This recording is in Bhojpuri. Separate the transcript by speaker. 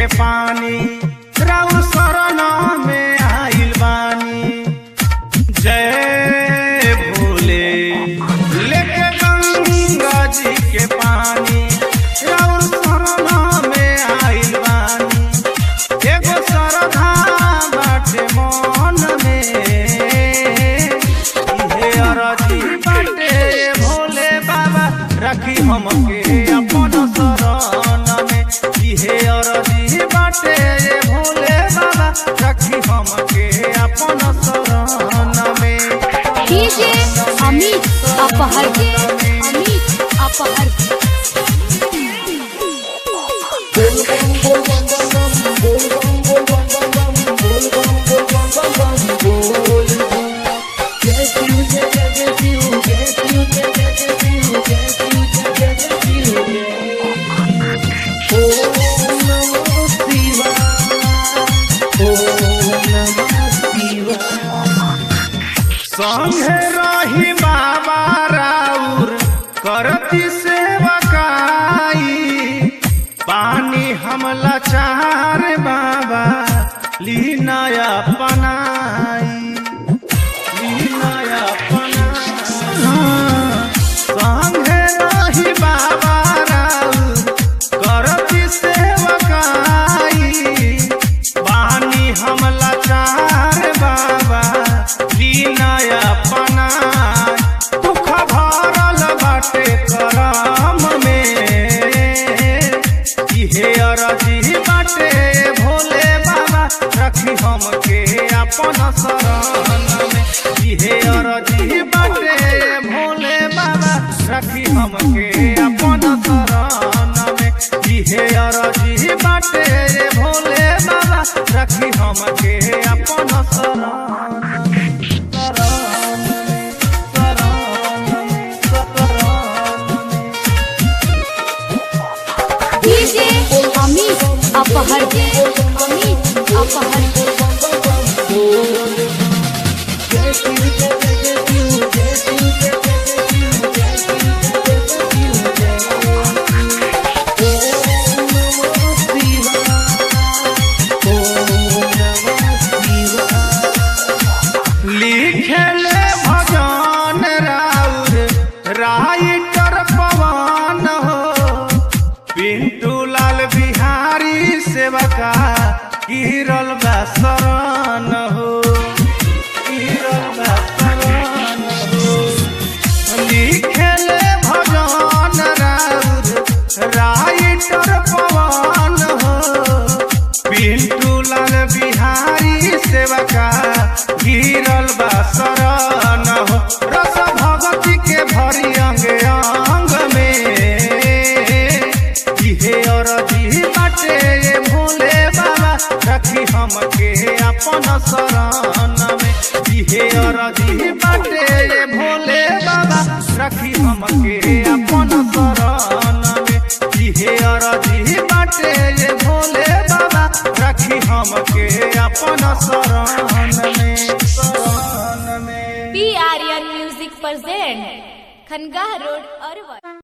Speaker 1: के पानी राउ शरण में आइल बानी जय भोले लेके गंगा जी के पानी राउ शरण में आइल बानी एगो श्रद्धा बाटे मन में इहे अरजी बाटे भोले बाबा रखी हमके अपन शरण में इहे अरजी बाटे भोले बाबा रखी हमके अपन शरण में
Speaker 2: डीजे अमित अपहर अमित अपहर
Speaker 1: संगे रही बाबा राउर करती सेवकाई पानी हमला चार बाबा लीनाया पनाई लीनाया पनाई संगे रही बाबा राउर करती सेवकाई पानी हमला चार बाबा लीनाया पना दुख भरल बाटे करम में इहे अरजी बाटे भोले बाबा रखी हमके अपन शरण में इहे अरजी बाटे भोले बाबा रखी हमके अपन शरण में इहे अरजी बाटे भोले बाबा रखी हमके अपन शरण
Speaker 2: डीजे अमित अपहर अमित अपहर
Speaker 1: लिखले भजन राउर राइटर पवन हो पिंटू लाल बिहारी सेवका गिरल बा शरण हो गिरल बा शरण हो लिखले भजन राउर राइटर पवन हो पिंटू लाल बिहारी सेवका गिरल बा शरण हो रस भगति के भरी अंग अंग में इहे अरजी बाटे ये भोले बाबा रखी हमके अपन शरण में इहे अरजी बाटे ये भोले बाबा रखी हमके अपन शरण में इहे अरजी बाटे ये भोले बाबा रखी हमके अपन शरण में शरण में
Speaker 2: P Aryan music present Khangah road Arwal